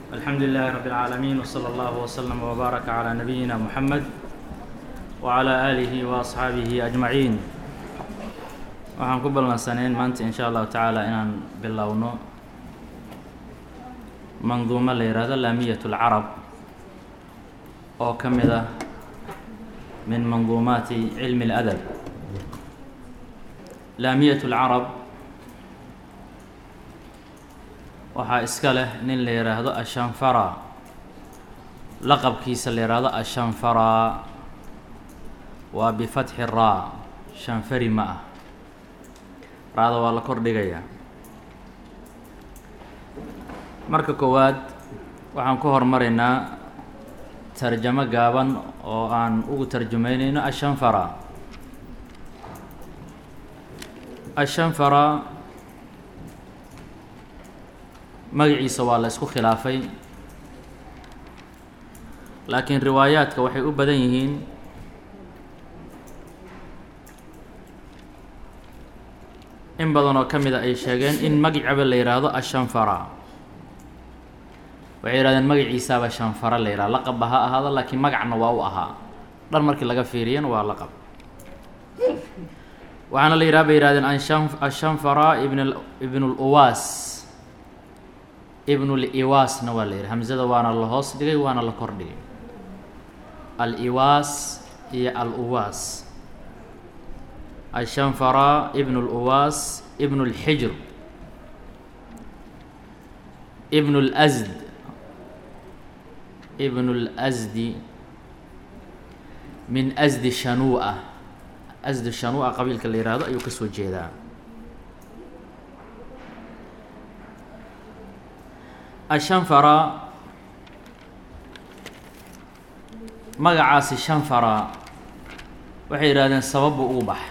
الحمد لله رب العالمين وصلى الله وسلم وبارك على نبينا محمد وعلى آله وأصحaabihi أجمaعين waxaan ku ballansaneyn maanta in sha allahu tacaala inaan bilowno manduumo la yihahdo laamiyat اlcarab oo ka mid ah min manduumaati cilmi اladab laamiyat اlcarab waxaa iska leh nin la yihaahdo ashanfara laqabkiisa la yihaahdo ashanfara waa bifatxi raa shanfari ma ah raada waa la kor dhigayaa marka koowaad waxaan ku hormaraynaa tarjamo gaaban oo aan ugu tarjumeyneyno ashanfara ashanfara magaciisa waa la isku khilaafay laakiin riwaayaadka waxay u badan yihiin in badan oo ka mid a ay sheegeen in magacaba la yidhaahdo ashanfara waxay yihahdeen magaciisaaba shanfara la yihahdo laqabba ha ahaado laakiin magacna waa u ahaa dhan markii laga fiiriyana waa laqab waxaana la yidhaha bay yihahdeen anshan ashanfara ibn ibn luwaas ibn liwaasna waa la yidhi hamzada waana la hoos dhigay waana la kor dhigay al-iwaas iyo al-uwaas ashanfara ibn اluwaas ibn اlxijr ibn اlasd ibn اlasdi min asdi shanua asdi shanua qabiilka la yihahdo ayuu ka soo jeedaa ashanfara magacaasi shanfara waxay yidhahdeen sababbu ugu baxay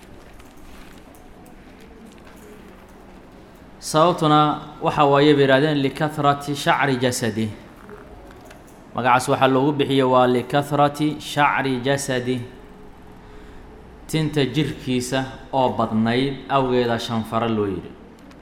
sababtuna waxa waaye bay yihahdeen likahrati shacri jasadi magacaas waxaa loogu bixiye waa likahrati shacri jasadi tinta jirkiisa oo badnayd awgeeda shanfaro loo yidhi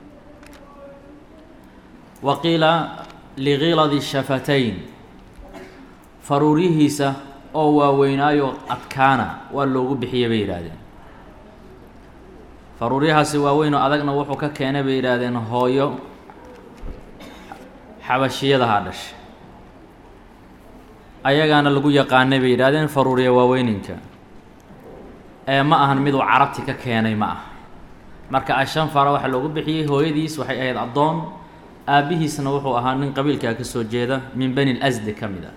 wa qiila ligiladi shafatayn faruurihiisa oo waaweynaayo adkaana waa loogu bixiye bay yidhaahdeen faruuryahaasi waaweyn oo adagna wuxuu ka keenay bay yidhaahdeen hooyo xabashiyadaha dhashay ayagaana lagu yaqaanay bay yidhahdeen faruurya waaweyninka ee ma ahan miduu carabti ka keenay ma ah marka ashanfara waxaa loogu bixiyey hooyadiis waxay ahayd addoon aabbihiisna wuxuu ahaa nin qabiilkaa ka soo jeeda min bani lasdi ka mid a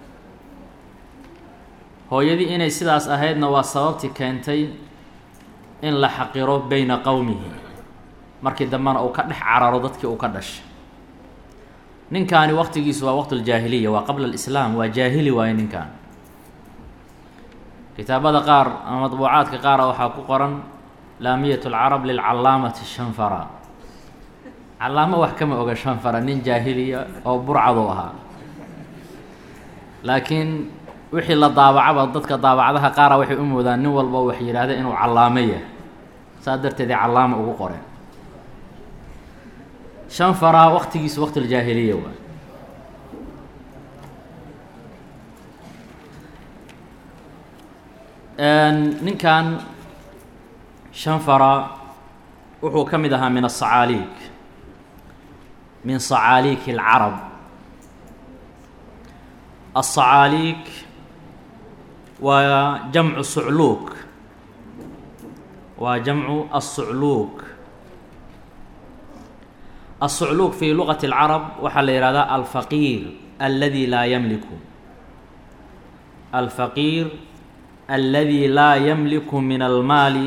hooyadii inay sidaas ahaydna waa sababtii keentay in la xaqiro beyna qowmihi markii dambena uu ka dhex cararo dadkii uu ka dhashay ninkaani waqtigiisu waa waqt ljaahiliya waa qabla alislaam waa jaahili waaye ninkan kitaabada qaar ama madbuucaadka qaara waxaa ku qoran laamiyat lcarab lilcalaamati shanfara calaamo wax kama oga shanfara nin jaahiliya oo burcadu ahaa laakiin wixii la daabacaba dadka daabacdaha qaara waxay u moodaan nin walba wax yidhaahda inuu callaamo yahay saas darteedii callaama ugu qoreen shanfara waqtigiisu waqti ljaahiliya waay ninkan shanfara wuxuu ka mid ahaa min asacaaliik min sacaaliik اlcarab asacaaliik waa jamcu sucluuk waa jamcu الsucluuk الsucluuk fi lugaةi اlcarab waxaa la yihahdaa alfaqiir aladi laa ymliku alfaqiir aladi laa ymliku min almaali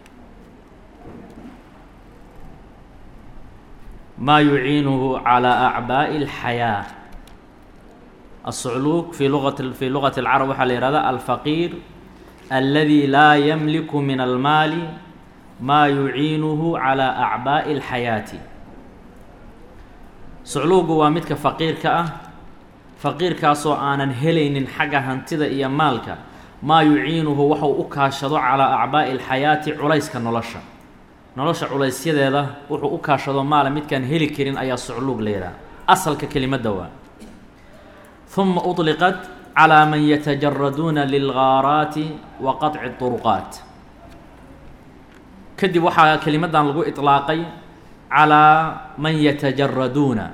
ma yuciinuhu calى acbaaءi اlxayaaة الsucluuk fi luat fi lugaةi اlcarab waxaa la yihahdaa alfaqiir aladi laa ymliku min almaali maa yuciinuhu calى acbaaءi اlxayaati sucluugu waa midka faqiirka ah faqiirkaasoo aanan helaynin xagga hantida iyo maalka maa yuciinuhu waxau u kaashado calaa acbaa'i alxayaati culayska nolosha nolosha culaysyadeeda wuxuu u kaashado maala midkaan heli karin ayaa sucluug la yidhaha asalka kelimadda waa ثuma uطliqat calىa man yatajaraduuna lilgaaraati wa qaطci طuruqaat kadib waxaa kelimadan lagu iطlaaqay calىa man yatajaraduuna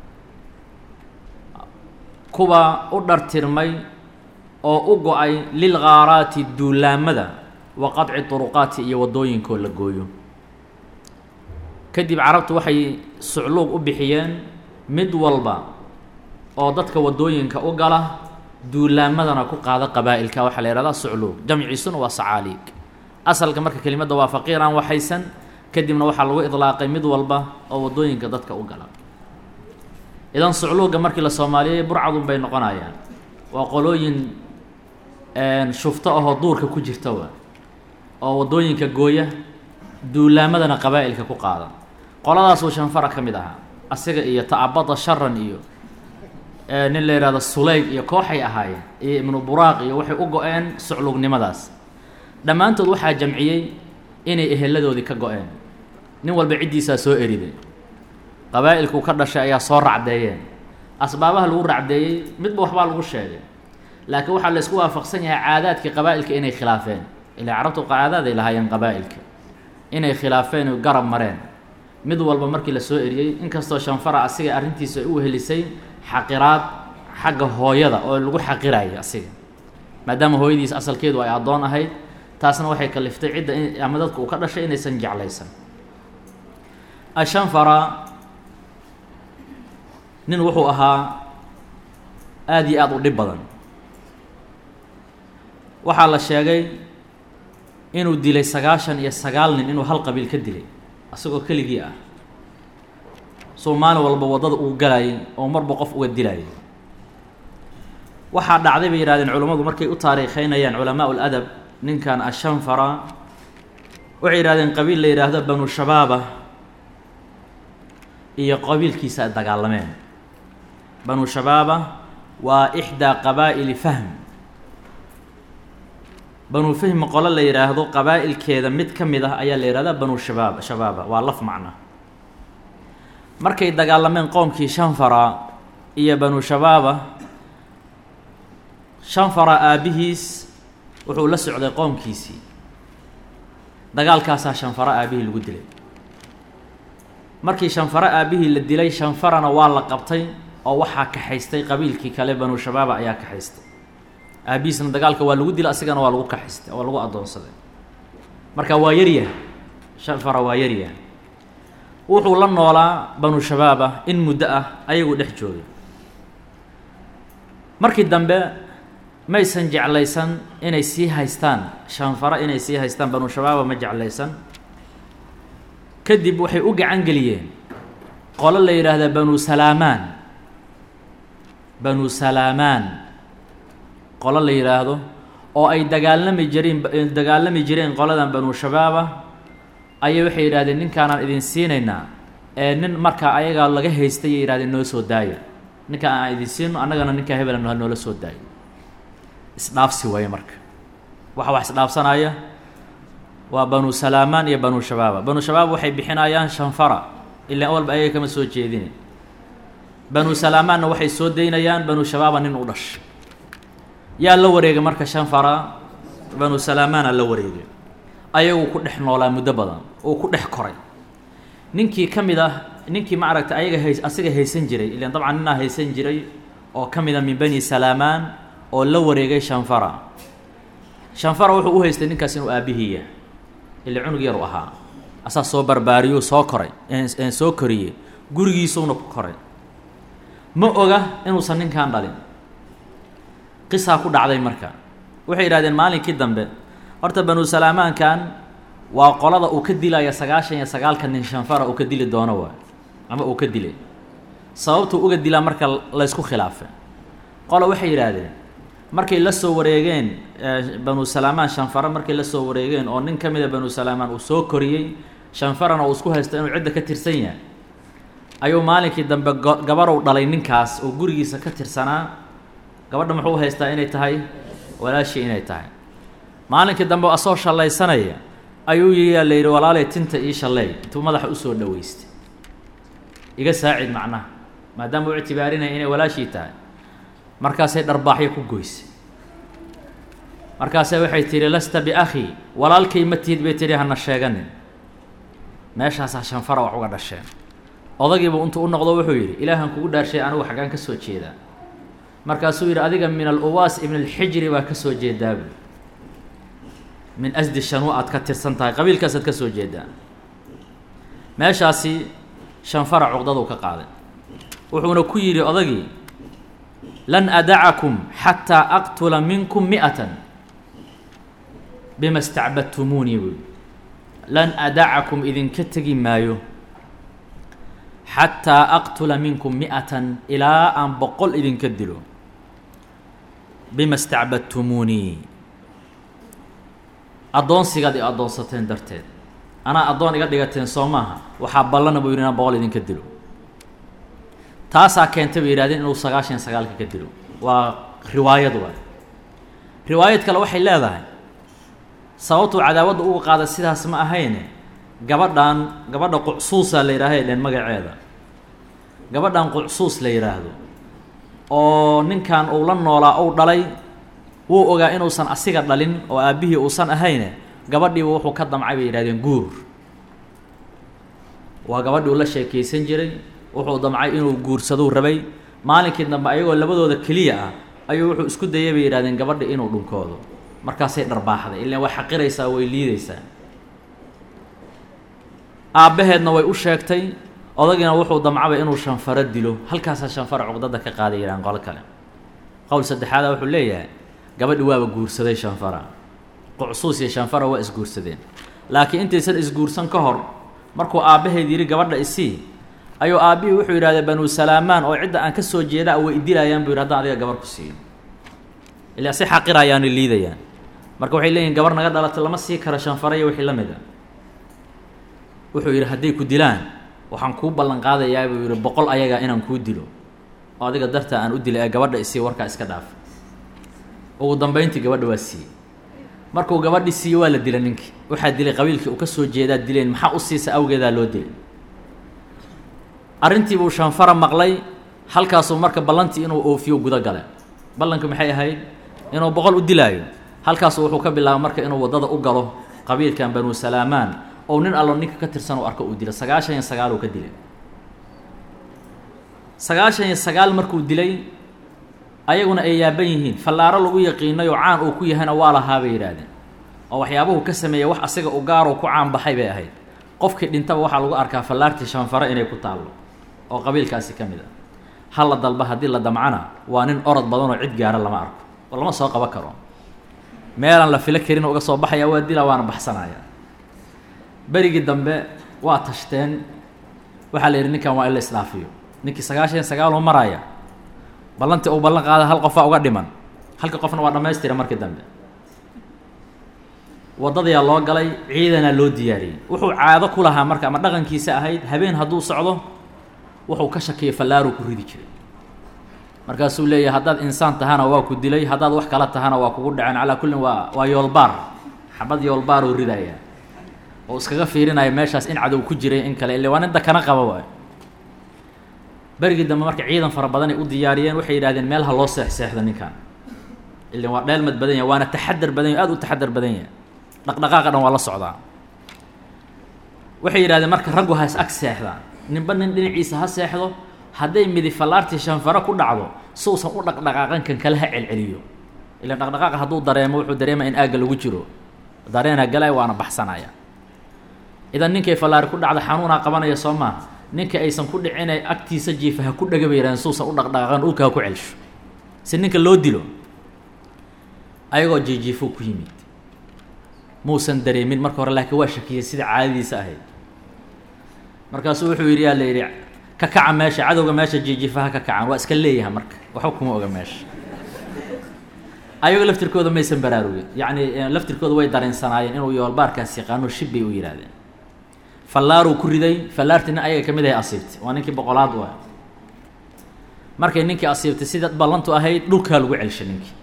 kuwa u dhartirmay oo u go-ay lilgaaraati duulaamada wa qaطci طuruqaati iyo waddooyinkoo la gooyo kadib carabtu waxay sucluuq u bixiyeen mid walba oo dadka waddooyinka u gala duulaamadana ku qaada qabaa'ilka waxaa la yihahdaa sucluuq jamciisuna waa sacaaliig asalka marka kelimadda waa faqiir aan waxaysan kadibna waxaa lagu idlaaqay mid walba oo waddooyinka dadka u gala idan sucluuga markii la soomaaliyey burcadun bay noqonayaan waa qolooyin shufto ahoo duurka ku jirtawa oo waddooyinka gooya duulaamadana qabaa'ilka ku qaada qoladaasuu shanfara ka mid ahaa asiga iyo ta'abada sharan iyo nin la yidhahdo suleyg iyo kooxay ahaayeen iyo ibnu buraaq iyo waxay u go-een sucluugnimadaas dhammaantood waxaa jamciyey inay eheladoodii ka go-een nin walba ciddiisaa soo eriday qabaa'ilkuu ka dhashay ayaa soo racdeeyeen asbaabaha lagu racdeeyey midba waxbaa lagu sheegay laakiin waxaa la isku waafaqsan yahay caadaadkii qabaa'ilka inay khilaafeen ilaa carabtu caadaaday lahaayeen qabaa'ilka inay khilaafeen oo garab mareen mid walba markii la soo eriyey inkastoo shanfara asiga arrintiisa ay u helisay xaqiraad xagga hooyada oo lagu xaqirayay asiga maadaama hooyadiis asalkeedu ay addoon ahayd taasna waxay kaliftay cidda ama dadka uu ka dhashay inaysan jeclaysan ashanfara nin wuxuu ahaa aada iyo aada u dhib badan waxaa la sheegay inuu dilay sagaashan iyo sagaal nin inuu hal qabiil ka dilay asagoo keligii ah soo maalin walba waddada uu galayay oo marba qof uga dilayay waxaa dhacday bay yihahdeen culammadu markay u taariikheynayaan culamaa ladab ninkan ashanfara waxay yihahdeen qabiil la yidhaahdo banu shabaaba iyo qabiilkiisa dagaalameen banu shabaaba waa ixdaa qabaa'ili fahm banu fahmi qolo la yidhaahdo qabaa'ilkeeda mid ka mid ah ayaa la yihahdaa banu shabaab shabaaba waa laf macna markay dagaalameen qoomkii shanfara iyo banu shabaaba shanfara aabbihiis wuxuu la socday qoomkiisii dagaalkaasaa shanfara aabbihii lagu dilay markii shanfara aabbihii la dilay shanfarana waa la qabtay oo waxaa kaxaystay qabiilkii kale banu shabaaba ayaa kaxaystay aabbihiisna dagaalka waa lagu dilay asigana waa lagu kaxaystay waa lagu addoonsaday marka waa yaryah shanfara waa yaryah wuxuu la noolaa banu shabaaba in muddo ah ayagu dhex joogay markii dambe maysan jeclaysan inay sii haystaan shanfara inay sii haystaan banu shabaaba ma jeclaysan kadib waxay u gacan geliyeen qolo la yidhaahda banu salaamaan banu salaamaan qolo la yidhaahdo oo ay dagaalami jireen dagaalami jireen qoladan banu shabaaba ayay waxay yidhahdeen ninkaanaan idin siinaynaa ee nin markaa ayagaa laga haystay ay yihahdeen noo soo daaya ninka aan idin siino annagana ninkaa hebela ha noola soo daayo isdhaafsi waaye marka waxa wax isdhaafsanaya waa banu salaamaan iyo banu shabaaba banu shabaab waxay bixinayaan shanfara ilaa walba ayaga kama soo jeedine banu salaamaanna waxay soo daynayaan banu shabaaba nin u dhashay yaa la wareegay marka shanfara banu salaamaana la wareegay ayagu ku dhex noolaa muddo badan oo ku dhex koray ninkii ka mid ah ninkii ma aragta ayaga hays asiga haysan jiray ilan dabcan ninaa haysan jiray oo ka mid a min bani salaamaan oo la wareegay shanfara shanfara wuxuu u haystay ninkaas inuu aabbihiiya ila cunug yar u ahaa asaa soo barbaariyuu soo koray soo koriyey gurigiisuuna ku koray ma oga inuusan ninkan dhalin qisaa ku dhacday marka waxay yidhahdeen maalinkii dambe horta banu salaamaankan waa qolada uu ka dilaya sagaashan iyo sagaalka nin shanfara uu ka dili doono waay ama uu ka dilay sababtuu uga dilaa marka laysku khilaafay qola waxay yidhaahdeen markay la soo wareegeen banu salaamaan shanfara markay la soo wareegeen oo nin ka mida banu salaamaan uu soo koriyey shanfarana uu isku haysto inuu cidda ka tirsan yahay ayuu maalinkii dambe gabarow dhalay ninkaas oo gurigiisa ka tirsanaa gabadha muxuu haystaa inay tahay walaashii inay tahay maalinkii dambe asoo shallaysanaya ayuu yiyaa la yidhi walaalay tinta ii shalleey intuu madaxa usoo dhaweystay iga saacid macnaha maadaama u ictibaarinaya inay walaashii tahay markaasay dharbaaxyo ku goysay markaase waxay tidhi lasta biakhi walaalkay ma tihid bay tidhi hana sheeganin meeshaasaa shanfara wax uga dhasheen odagiibu intuu u noqdo wuxuu yidhi ilaahan kugu dhaarshay anigu xaggaan ka soo jeedaa markaasuu yidhi adiga min aluwaas ibn alxijri baa ka soo jeedaabu min asdi shanuu aad ka tirsan tahay qabiilkaasaad ka soo jeedaa meeshaasi shanfara cuqdaduu ka qaaday wuxuuna ku yidhi odagii lan adacakum xataa aqtula minkum mi'atan bima stacbadtumuunii buui lan adacakum idinka tegi maayo xataa aqtula minkum mi'atan ilaa aan boqol idinka dilo bima stacbadtumuunii addoonsigaad i addoonsateen darteed anaa addoon iga dhigateen soo maaha waxaa ballana buu yidhi inaan boqol idinka dilo taasaa keentay bay yihahdeen inuu sagaashan sagaalka ka dilo waa riwaayad waa riwaayad kale waxay leedahay sababtuu cadaawadda uga qaada sidaas ma ahayne gabadhan gabadha qucsuusa la yidhaaha dheen magaceeda gabadhan qucsuus la yidhaahdo oo ninkan uu la noolaa ou dhalay wuu ogaa inuusan asiga dhalin oo aabbihii uusan ahayne gabadhiiba wuxuu ka damcay bay yidhahdeen guur waa gabadhii uu la sheekaysan jiray wuxuu damcay inuu guursaduu rabay maalinkii dambe ayagoo labadooda keliya ah ayuu wuxuu isku dayay bay yidhahdeen gabadhi inuu dhunkoodo markaasay dharbaaxday ilaan way xaqiraysaa way liidaysaa aabbaheedna way u sheegtay odagiina wuxuu damcabay inuu shanfaro dilo halkaasaa shanfaro cuqdada ka qaaday yidhahan qolo kale qowl saddexaada wuxuu leeyahay gabadhi waaba guursaday shanfara qucsuus iyo shanfara waa isguursadeen laakiin intaysan isguursan ka hor markuu aabbaheed yidhi gabadha isii ayuu aabbihii wuxuu yidhahday banuu salaamaan oo cidda aan ka soo jeedaa way idilayaan buu yidhi haddaan adiga gabar ku siiyo ilaa si xaqirayaanay liidayaan marka waxay leeyihin gabar naga dhalatay lama sii karo shanfara iyo wixii la mid a wuxuu yidhi hadday ku dilaan waxaan kuu ballan qaadayaa buu yidhi boqol ayaga inaan kuu dilo oo adiga dartaa aan u dilay ee gabadha isii warkaa iska dhaaf ugu dambeyntii gabadha waa siiyey markuu gabadhi siiye waa la dila ninkii waxaa dilay qabiilkii uu ka soo jeedaa dileen maxaa u siisa awgeedaa loo dilay arrintii buu shanfara maqlay halkaasuu marka ballantii inuu oofiyo guda gale ballanki maxay ahayd inuu boqol u dilaayo halkaasu wuxuu ka bilaabay marka inuu waddada u galo qabiilkan banuu salaamaan oo nin allo ninka ka tirsan uu arko uu dila sagaashan iyo sagaal uu ka dilay sagaashan iyo sagaal markuu dilay ayaguna ay yaaban yihiin fallaaro lagu yaqiinay oo caan uu ku yahayna waa lahaa bay yidhaahdeen oo waxyaabuhu ka sameeyey wax asiga u gaaroo ku caan baxay bay ahayd qofkii dhintaba waxaa lagu arkaa fallaartii shanfare inay ku taallo oo qabiilkaasi ka mid a halla dalba haddii la damcana waa nin orod badanoo cid gaara lama arko oo lama soo qaban karo meelaan la filo karin uga soo baxaya waa dila waana baxsanaya berigii dambe waa tashteen waxaa la yidhi ninkan waa in la isdhaafiyo ninkii sagaashan iyo sagaaluu maraya ballantii uu ballan qaada hal qofaa uga dhiman halka qofna waa dhammaystira markii dambe waddadayaa loo galay ciidanaa loo diyaariyey wuxuu caado ku lahaa marka ama dhaqankiisa ahayd habeen hadduu socdo wuxuu ka shakiyay fallaaruu ku ridi jiray markaasuu leeyahay haddaad insaan tahana waa ku dilay haddaad wax kala tahana waa kugu dhaceen calaa kullin waa waa yoolbaar xabad yoolbaaruu ridaya oo iskaga fiirinaya meeshaas in cadow ku jiray in kale ile waa nin dakana qaba waay berigii dambe marka ciidan fara badanay u diyaariyeen waxay yidhahdeen meel ha loo seexseexdo ninkan ilan waa dheelmad badan yahay waana taxadar badan yahy aad u taxadar badan yahay dhaqdhaqaaqa dhan waa la socdaa waxay yidhahdeen marka raggu ha is ag seexdaan ninba nin dhinaciisa ha seexdo hadday midi fallaartii shanfaro ku dhacdo suusan u dhaqdhaqaaqan kan kale ha celceliyo ilan dhaqdhaqaaqa hadduu dareemo wuxuu dareemaya in aagga lagu jiro dareenaa galaya waana baxsanaya idan ninkay fallaari ku dhacda xanuunaa qabanaya soo maaha ninka aysan ku dhicinay agtiisa jiifa ha ku dhega bay yidhahdeen suusan u dhaqdhaqaaqan dhulka ha ku celsho si ninka loo dilo ayagoo jiijiifuu ku yimid muusan dareemin marka hore laakiin waa shakiyay sida caadadiisa ahayd markaasuu wuxuu yidhi yaa la yidhi ka kaca meesha cadowga meesha jiijiifaha ka kacan waa iska leeyaha marka waxba kuma oga meesha ayagoo laftirkooda maysan baraarugin yacni laftirkooda way dareensanaayeen inuu yoolbaarkaas yaqaano shib bay u yidhaahdeen fallaaruu ku riday fallaartii nin ayaga ka mid ahay asiibtay waa ninkii boqolaad u ah markay ninkii asiibtay sida ballantu ahayd dhulkaa lagu celshay ninkii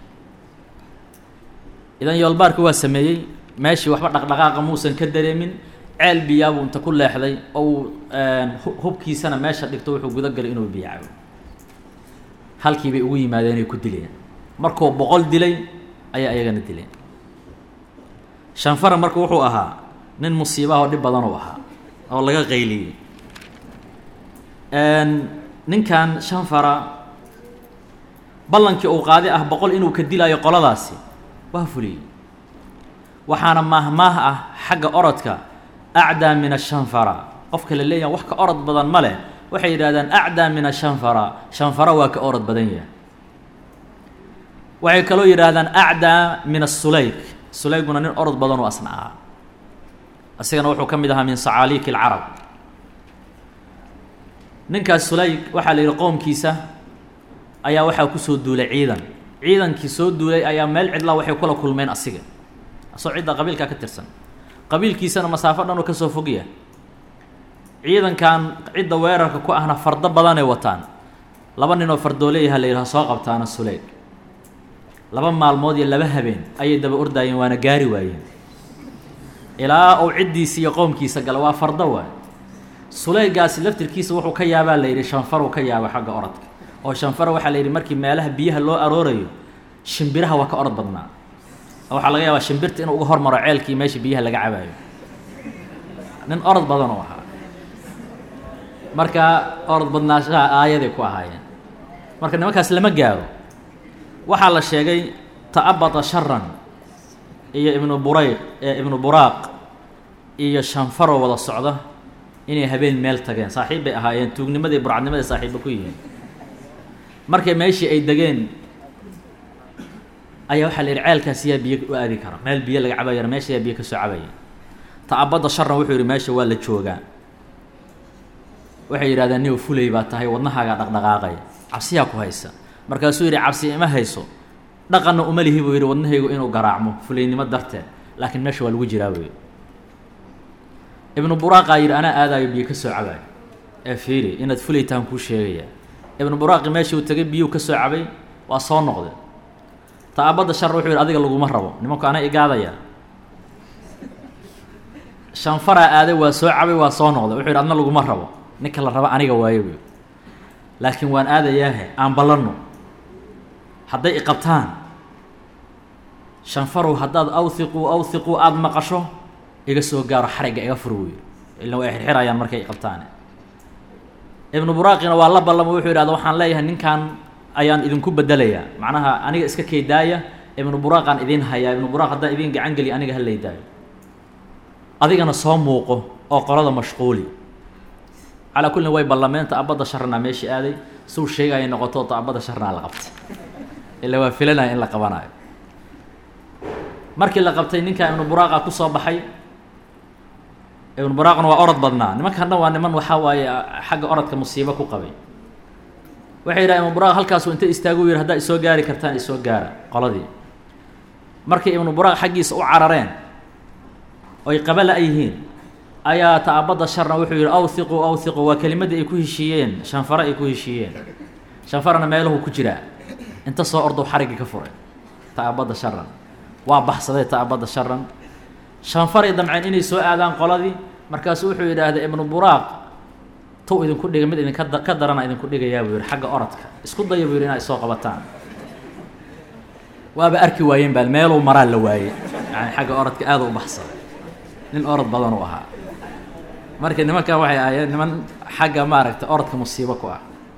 idan yoolbaarki waa sameeyey meeshii waxba dhaqdhaqaaqa muusan ka dareemin ceel biyaabuu inta ku leexday oo uu hubkiisana meesha dhigto wuxuu guda galay inuu biyo cabo halkii bay ugu yimaadeen ay ku dileen markuu boqol dilay ayaa iyagana dileen shanfara marka wuxuu ahaa nin musiibaha oo dhib badan uu ahaa oo laga qayliyey ninkan shanfara ballankii uu qaadi ah boqol inuu ka dilaayo qoladaasi waa fuliyey waxaana maahmaah ah xagga orodka acdaa min ashanfara qofka la leeyaha wax ka orod badan ma leh waxay yidhahdaan acdaa min ashanfara shanfara waa ka orod badan yahay waxay kaloo yidhaahdaan acdaa min asuleyk sulayguna nin orod badan oo asna ahaa isagana wuxuu ka mid ahaa min sacaaliiki alcarab ninkaas sulayg waxaa la yidhi qoomkiisa ayaa waxaa kusoo duulay ciidan ciidankii soo duulay ayaa meel cidlaa waxay kula kulmeen asiga asoo cidda qabiilkaa ka tirsan qabiilkiisana masaafo dhan oo kasoo fogya ciidankan cidda weerarka ku ahna fardo badanay wataan laba nin oo fardooleyaha la yidhaha soo qabtaana sulayg laba maalmood iyo laba habeen ayay daba ordaayeen waana gaari waayeen ilaa uu ciddiisa iyo qoomkiisa gala waa fardo waay sulaygaasi laftirkiisa wuxuu ka yaabaa la yidhi shanfaruu ka yaaba xagga orodka oo shanfara waxaa la yidhi markii meelaha biyaha loo aroorayo shimbiraha waa ka orod badnaa oo waxaa laga yaabaa shimbirta inuu uga hormaro ceelkii meesha biyaha laga cabaayo nin orod badan oo ahaa marka orod badnaashaha aayaday ku ahaayeen marka nimankaas lama gaaro waxaa la sheegay ta'abata sharan iyo ibnu burayq ibnu buraaq iyo shanfaroo wada socda inay habeen meel tageen saaxiib bay ahaayeen tuugnimadii burcadnimaday saaxiibba ku yihiin markay meeshii ay degeen ayaa waxaa la yidhi ceelkaas yaa biyo u aadi kara meel biyo laga cabayana meesha yaa biyo kasoo cabaya ta'abadda sharan wuxuu yidhi meesha waa la joogaa waxay yidhahdeen niw fulay baa tahay wadnahaagaa dhaqdhaqaaqaya cabsiyaa ku haysa markaasuu yidhi cabsi ima hayso dhaqanna uma lihi buu yidhi wadnahaygu inuu garaacmo fulaynimo darteed laakiin meesha waa lagu jiraa buu yidhi ibnu buraaqaa yidhi anaa aadaayo biyo ka soo cabaayo ee fiiri inaad fulaytaan kuu sheegaya ibnu buraaqi meeshii uu tegay biyuu ka soo cabay waa soo noqday ta'abadda shar wuxuu yidhi adiga laguma rabo nimanku ana igaadaya shanfaraa aaday waa soo cabay waa soo noqday wuxuu yidhi adna laguma rabo ninka la rabo aniga waayo buy laakiin waan aadayaahe aan ballanno hadday iqabtaan shanfarow haddaad awhiquu awhiquu aada maqasho iga soo gaaro xarigga iga fur wey ilan way xirxirayaan markay iqabtaane ibnu buraaqina waa la ballamo wuxuu yidhahda waxaan leeyahay ninkan ayaan idinku bedelayaa macnaha aniga iska keydaaya ibnu buraaqaan idiin hayaa ibnu buraaq haddaan idiin gacan geliya aniga ha laydaayo adigana soo muuqo oo qolada mashquuli calaa kullin way ballameen ta'abadda sharnaa meeshii aaday suu sheegaya noqoto ta'abadda sharnaa la qabtay ila waa filanaya in la qabanayo markii la qabtay ninkaa ibnu buraaqa ku soo baxay ibnu buraaqna waa orod badnaa nimankan dhan waa niman waxaa waaye xagga orodka musiibo ku qabay waxay yidhaha ibnu buraaq halkaasu inta istaagu yidhi haddaa isoo gaari kartaan isoo gaara qoladii markay ibnu buraaq xaggiisa u carareen oy qabala yihiin ayaa ta'abadda sharna wuxuu yidhi awhiquu awhiquu waa kelimadii ay ku heshiiyeen shanfare ay ku heshiiyeen shanfarana meeluhu ku jiraa inta soo ordow xariggii ka furay ta'abadda sharan waa baxsaday ta'abadda sharan shanfaray damceen inay soo aadaan qoladii markaasu wuxuu yidhaahday ibnu buraaq tow idinku dhiga mid idinka ka darana idinku dhigayaa buu yidhi xagga orodka isku daya buu yidhi inay soo qabataan waaba arki waayeen baa meeluu maraa la waayey yani xagga orodka aada u baxsaday nin orod badan uu ahaa marka nimankan waxay ahaayeen niman xagga maaragtay orodka musiibo ku ah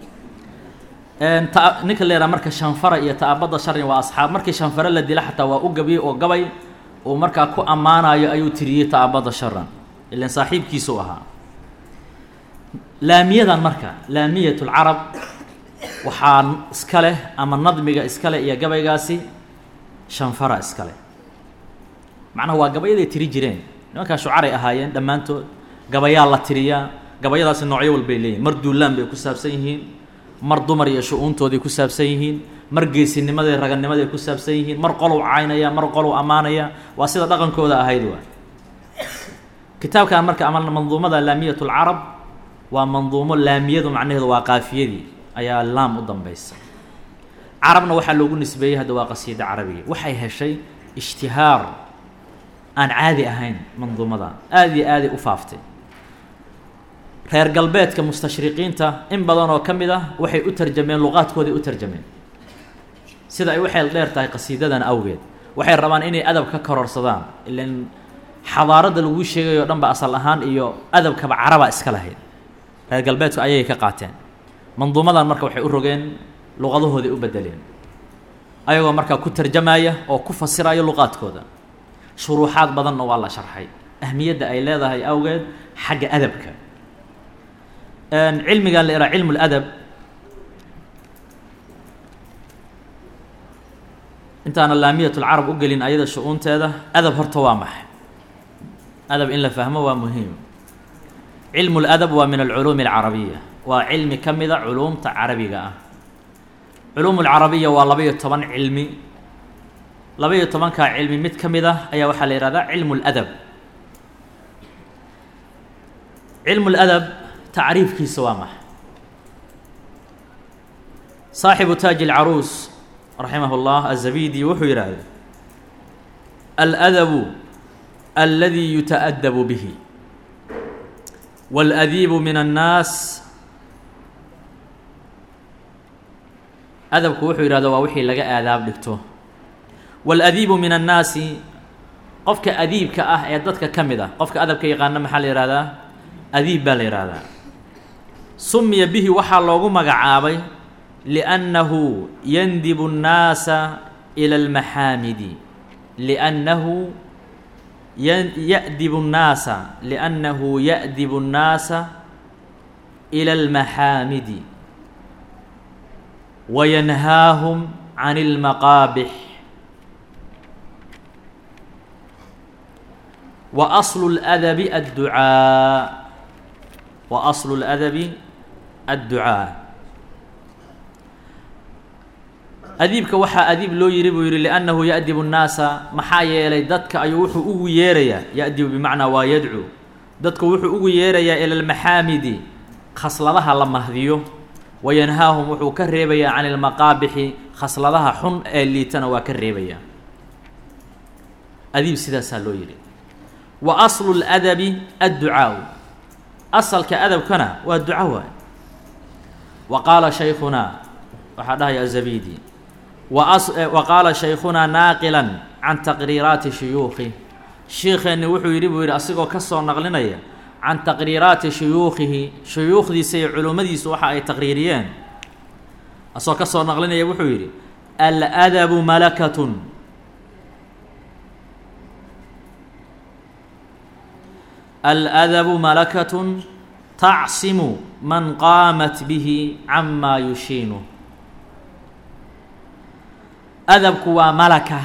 ta ninka la yidhaha marka shanfara iyo ta'abadda sharin waa asxaab markii shanfare la dila xataa waa u gabiyey oo gabay uu markaa ku ammaanayo ayuu tiriyey ta'abadda sharan ilan saaxiibkiisuu ahaa laamiyadan marka laamiyat lcarab waxaa iska leh ama nadmiga iska leh iyo gabaygaasi shanfara iska leh macnaha waa gabayaday tiri jireen nimankaa shucaray ahaayeen dhammaantood gabayaa la tiriyaa gabayadaasi noocyo walbay leeyihin mar duulaan bay ku saabsan yihiin mar dumar iyo shu-uuntooday ku saabsan yihiin mar geesinimaday raganimaday ku saabsan yihiin mar qolow caynaya mar qolow ammaanaya waa sida dhaqankooda ahayd waa kitaabkan marka ama manduumada laamiyat lcarab waa manduumo laamiyadu macnaheedu waa qaafiyadii ayaa laam u dambaysa carabna waxaa loogu nisbeeyey hadda waa qasiida carabiga waxay heshay ishtihaar aan caadi ahayn manduumadan aada iyo aaday u faaftay reer galbeedka mustashriqiinta in badan oo ka mid ah waxay u tarjameen luqaadkooday u tarjameen sida ay u xeel dheer tahay qasiidadan awgeed waxay rabaan inay adab ka kororsadaan ilan xadaaradda laguu sheegayo o dhan ba asal ahaan iyo adabkaba caraba iska lahayd reer galbeedku ayay ka qaateen manduumadan marka waxay u rogeen luqadahooday u bedeleen ayagoo markaa ku tarjamaya oo ku fasiraya luqaadkooda shuruuxaad badanna waa la sharxay ahmiyadda ay leedahay awgeed xagga adabka cilmigan la ihaa cilmu ladab intaana laamiyat lcarab u gelin ayada shu-uunteeda adab horta waa maxay adab in la fahmo waa muhiim cilmu ladab waa min alculuumi alcarabiya waa cilmi ka mida culuumta carabiga ah culuum alcarabiya waa laba iyo toban cilmi laba iyo tobankaa cilmi mid ka mid ah ayaa waxaa la yihahdaa cilmu ladab cilmu ladab tacriifkiisa waa maxay saaxibu taaji alcaruus raximah اllah azabidi wuxuu yidhaahda aladabu aladi yutaأdabu bihi wاladiibu min الnaas adabku wuxuu yidhahda waa wixii laga aadaab dhigto wاladiibu min الnaasi qofka adiibka ah ee dadka ka mid ah qofka adabka yaqaana maxaa la yihahdaa adiib baa la yihahdaa sumiya bihi waxaa loogu magacaabay liannahu yandibu الnaasa ilى اlmaxaamidi liannahu yadibu الnaasa liannahu ya'dibu الnaasa ilى اlmaxaamidi wayanhaahum can اlmaqaabix wa aslu اladabi adducaa wa aslu اladabi adducaa adiibka waxaa adiib loo yiri buu yihi liannahu ya'dibu الnaasa maxaa yeelay dadka ayuu wuxuu ugu yeerayaa ya'dibu bimacnaa waa yadcu dadku wuxuu ugu yeerayaa ila اlmaxaamidi khasladaha la mahdiyo wayanhaahum wuxuu ka reebayaa can ilmaqaabixi khasladaha xun ee liitana waa ka reebayaa adiib sidaasaa loo yihi wa aslu اladabi adducaa asalka adabkana waa duca waay wa qaala shaykhunaa waxaa dhahaya azabidi wa qaala shaykhunaa naaqilan can taqriiraati shuyuukhi shiikeenni wuxuu yidhi buu yidhi asigoo ka soo naqlinaya can taqriiraati shuyuukhihi shuyuukhdiisa iyo culummadiisu waxa ay taqriiriyeen asagoo ka soo naqlinaya wuxuu yidhi aladabu malakatun aladabu malakatun tacsimu man qaamat bihi camaa yushiinu adabku waa malaka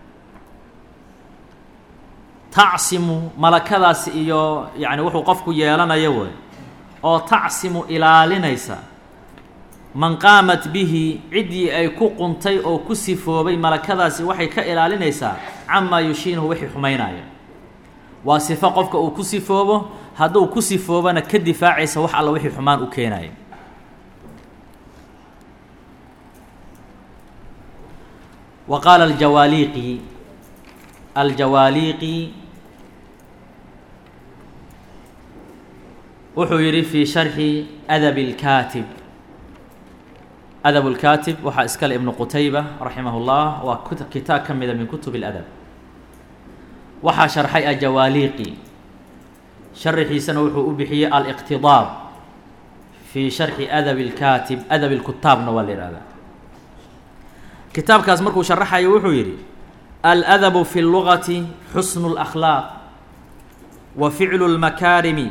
tacsimu malakadaasi iyo yacni wuxuu qofku yeelanayo wey oo tacsimu ilaalinaysa man qaamat bihi ciddii ay ku quntay oo ku sifoobay malakadaasi waxay ka ilaalinaysaa camaa yushiinuhu wixii xumaynaya waa sifo qofka uu ku sifoobo hadduu ku sifoobana ka difaacaysa wax alla wixii xumaan u keenaya wa qaala aljawaaliiqi aljawaaliiqi wuxuu yidhi fii sharxi adabi اlkaatib adab اlkaatib waxaa iskale ibnu qutayba raximah اllah waa kitaab ka mida min kutub اladab waxaa sharxay ajawaaliiqi sharaxiisana wuxuu u bixiyey aliqtidaab fii sharxi adabi اlkaatib adabi اlkutaabna waa la yihahdaa kitaabkaas markuu sharaxayo wuxuu yidhi aladabu fi اllugati xusnu اlakhlaaq wa ficlu اlmakaarimi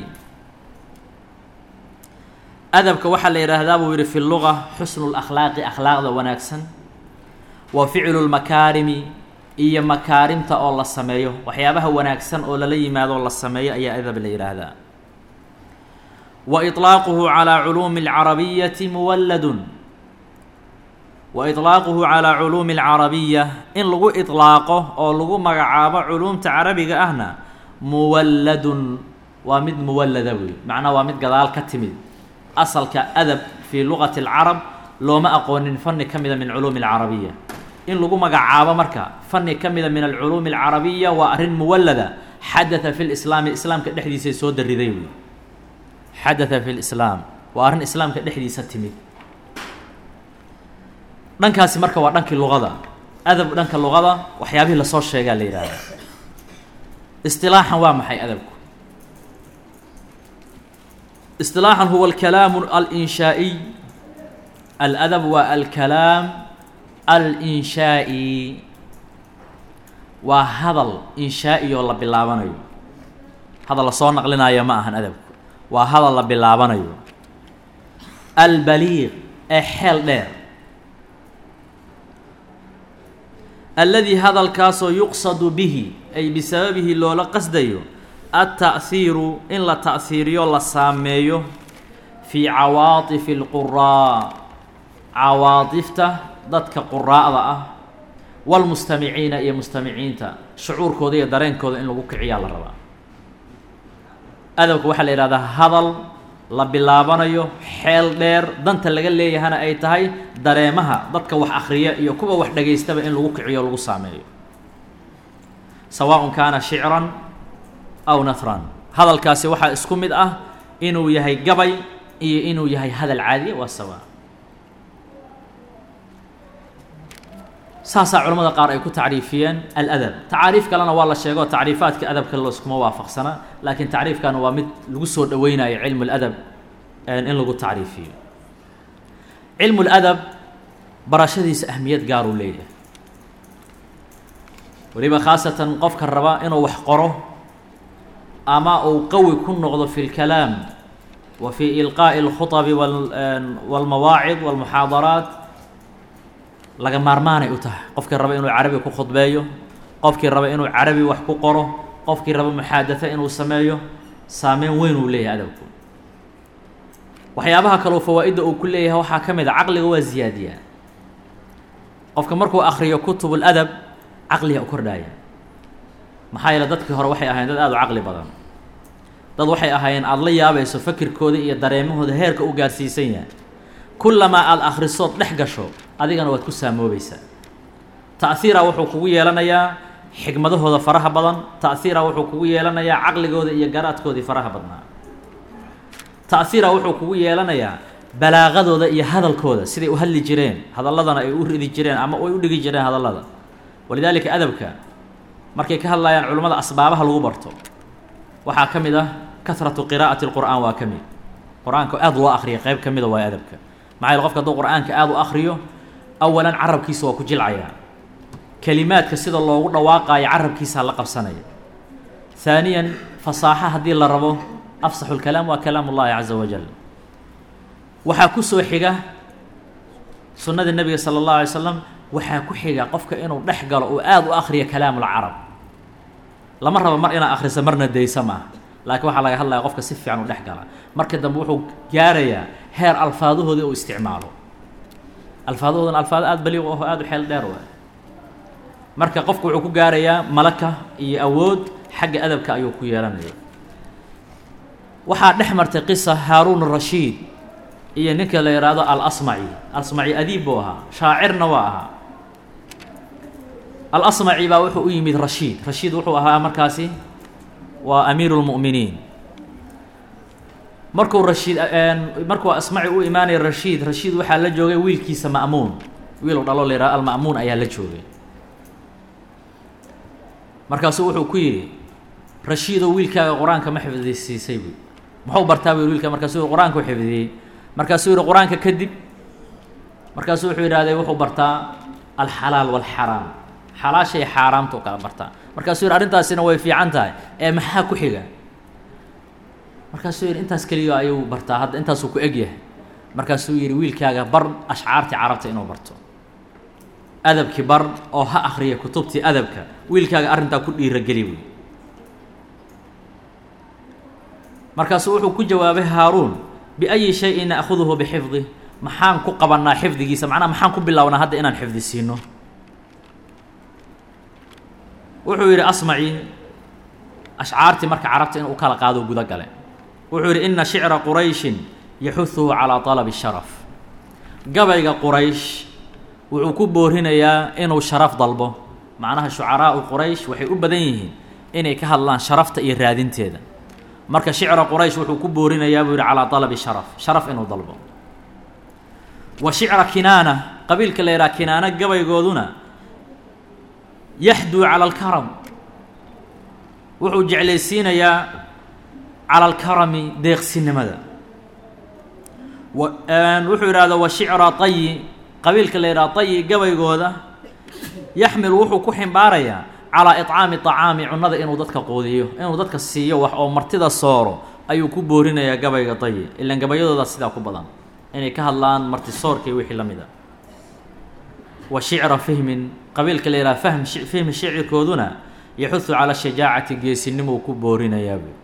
adabka waxaa la yidhaahdaa buu yihi fi luga xusnu اlakhlaaqi akhlaaqda wanaagsan wa ficlu اlmakaarimi iyo makaarimta oo la sameeyo waxyaabaha wanaagsan oo lala yimaado la sameeyo ayaa adab la yidhaahdaa wa iطlaaquhu calىa culuumi اlcarabiyati muwaladun wa iطlaaquhu calىa culuumi اlcarabiya in lagu iطlaaqo oo lagu magacaabo culuumta carabiga ahna muwaladun waa mid muwalada wey macnaha waa mid gadaal ka timid asalka adab fii lugati اlcarab looma aqoonin fani ka mida min culuumi اlcarabiya in lagu magacaabo marka fani ka mida min alculuumi alcarabiya waa arrin muwalada xadatha fi lislaami islaamka dhexdiisay soo dariday wey xadatha fi lislaam waa arrin islaamka dhexdiisa timid dhankaasi marka waa dhankii luqada adab dhanka luqada waxyaabihii lasoo sheegaa la yidhaahda istilaaxan waa maxay adabku istilaaxan huwa alkalaamu alinshaaiy aladab waa alkalaam alinshaai waa hadal inshaa'i oo la bilaabanayo hadal lasoo naqlinaayo ma ahan adabku waa hadal la bilaabanayo albaliiq ee xeel dheer alladii hadalkaasoo yuqsadu bihi ay bisababihi loola qasdayo alta'hiiru in la ta'hiiriyo la saameeyo fii cawaatifi alquraa cawaatifta dadka quraa'da ah walmustamiciina iyo mustamiciinta shucuurkooda iyo dareenkooda in lagu kiciyaa la rabaa adabka waxaa la yidhahdaa hadal la bilaabanayo xeel dheer danta laga leeyahana ay tahay dareemaha dadka wax akhriya iyo kuwa wax dhagaystaba in lagu kiciyo o lagu saameeyo sawaaءun kaana shicran aw nahran hadalkaasi waxaa isku mid ah inuu yahay gabay iyo inuu yahay hadal caadiya waa sawa saasaa culamada qaar ay ku tacriifiyeen aladab tacaariif kalena waa la sheego tacriifaadka adabka laiskuma waafaqsana laakiin tacriifkan waa mid lagu soo dhoweynayo cilmu اladab in lagu tacriifiyo cilmu اladab barashadiisa ahmiyad gaaruu leeyahay weliba khaasatan qofka raba inuu wax qoro ama uu qawi ku noqdo fi اlkalaam wa fi ilqaaءi اlkhuطbi wاlmawaacid wاlmuxaadaraat laga maarmaanay u tahay qofkii raba inuu carabi ku khudbeeyo qofkii raba inuu carabi wax ku qoro qofkii raba muxaadatho inuu sameeyo saameyn weyn uu leeyahay adabku waxyaabaha kaleo fawaa'idda uu ku leeyahay waxaa ka mid a caqliga waa ziyaadiyaa qofka markuu akriyo kutub اladab caqliga u kordhaaya maxaa yeele dadkii hore waxay ahayen dad aada u caqli badan dad waxay ahaayeen aada la yaabayso fakirkooda iyo dareemahooda heerka u gaarsiisan yahay kullamaa aada akhrisood dhex gasho adigana waad ku saamoobaysaa ta'hiira wuxuu kugu yeelanayaa xigmadahooda faraha badan ta'hiira wuxuu kugu yeelanayaa caqligooda iyo garaadkoodii faraha badnaa ta'hiira wuxuu kugu yeelanayaa balaaqadooda iyo hadalkooda siday u hadli jireen hadalladana ay u ridi jireen ama ay u dhigi jireen hadallada walidaalika adabka markay ka hadlayaan culimmada asbaabaha lagu barto waxaa ka mid ah kahratu qiraa'ati lqur'aan waa ka mid qur-aanka aada loo akriya qeyb ka mida waa adabka maxaa yele qofka hadduu qur-aanka aada u akriyo awalan carabkiisa waa ku jilcayaa kelimaadka sida loogu dhawaaqaayo carabkiisaa la qabsanaya haaniyan fasaaxa haddii la rabo afsaxu lkalaam waa kalaam ullahi caza wajal waxaa ku soo xiga sunnada nebiga sala allahu alay slam waxaa ku xiga qofka inuu dhex galo oo aada u akriyo kalaamulcarab lama rabo mar inaad akhriso marna daysa maaha laakiin waxaa laga hadlaya qofka si fiican u dhex gala marka dambe wuxuu gaarayaa heer alfaaduhoodii uu isticmaalo alfaaduhoodan alfaado aada baliiq aho aada u xeel dheer waay marka qofku wuxuu ku gaarayaa malaka iyo awood xagga adabka ayuu ku yeelanaya waxaa dhex martay qisa haaruun rashiid iyo ninka la yidhaahdo alasmaci alasmaci adiib buu ahaa shaacirna waa ahaa alasmaci baa wuxuu u yimid rashiid rashiid wuxuu ahaa markaasi waa amiiru lmu'miniin markuu rashiid markuu asmaci u imaanaya rashiid rashiid waxaa la joogay wiilkiisa ma'muun wiil u dhalo la yihahdo alma'muun ayaa la joogay markaasuu wuxuu ku yidhi rashiidow wiilkaaga qur-aanka ma xifdisiisay buy muxuu bartaa bu wiilka markaasuu qur-aanka u xifdiyey markaasuu yihi qur-aanka kadib markaasuu wuxuu yidhahday wuxuu bartaa alxalaal walxaraam xalaashay xaaraamta u kala bartaa markaasuu yihi arrintaasina way fiican tahay ee maxaa ku xiga markaasuu yidhi intaas keliya ayuu bartaa hadda intaasuu ku eg yahay markaasuu yidhi wiilkaaga bar ashcaartii carabta inuu barto adabkii bar oo ha akriya kutubtii adabka wiilkaaga arrintaa ku dhiirageli buy markaasuu wuxuu ku jawaabay haaruun biayi shayin na'khuduhu bixifdih maxaan ku qabannaa xifdigiisa macnaha maxaan ku bilownaa hadda inaan xifdi siino wuxuu yidhi asmaci ashcaartii marka carabta inuu u kala qaado guda gale wuxuu yidhi ina shicra qurayshin yaxuduhu calaa talabi sharaf gabayga quraysh wuxuu ku boorinayaa inuu sharaf dalbo macnaha shucaraau quraysh waxay u badan yihiin inay ka hadlaan sharafta iyo raadinteeda marka shicra quraysh wuxuu ku boorinayaa buu yihi calaa dalabi sharaf sharaf inuu dalbo wa shicra kinaana qabiilka la yidhaha kinaana gabaygooduna yaxduu cala alkaram wuxuu jeclaysiinayaa cala alkarami deeqsinimada wuxuu yidhahda wa shicra tayi qabiilka la yidhaha tayi gabaygooda yaxmilu wuxuu ku ximbaarayaa calaa iطcaami طacaami cunada inuu dadka quudiyo inuu dadka siiyo wax oo martida sooro ayuu ku boorinayaa gabayga tayi ilan gabayadooda sidaa ku badan inay ka hadlaan marti soorka iyo wixii la mid a wa shicra fihmin qabiilka la yidhaha fahm fihmi shicirkooduna yaxudu cala shajaacati geesinimuu ku boorinayaabuu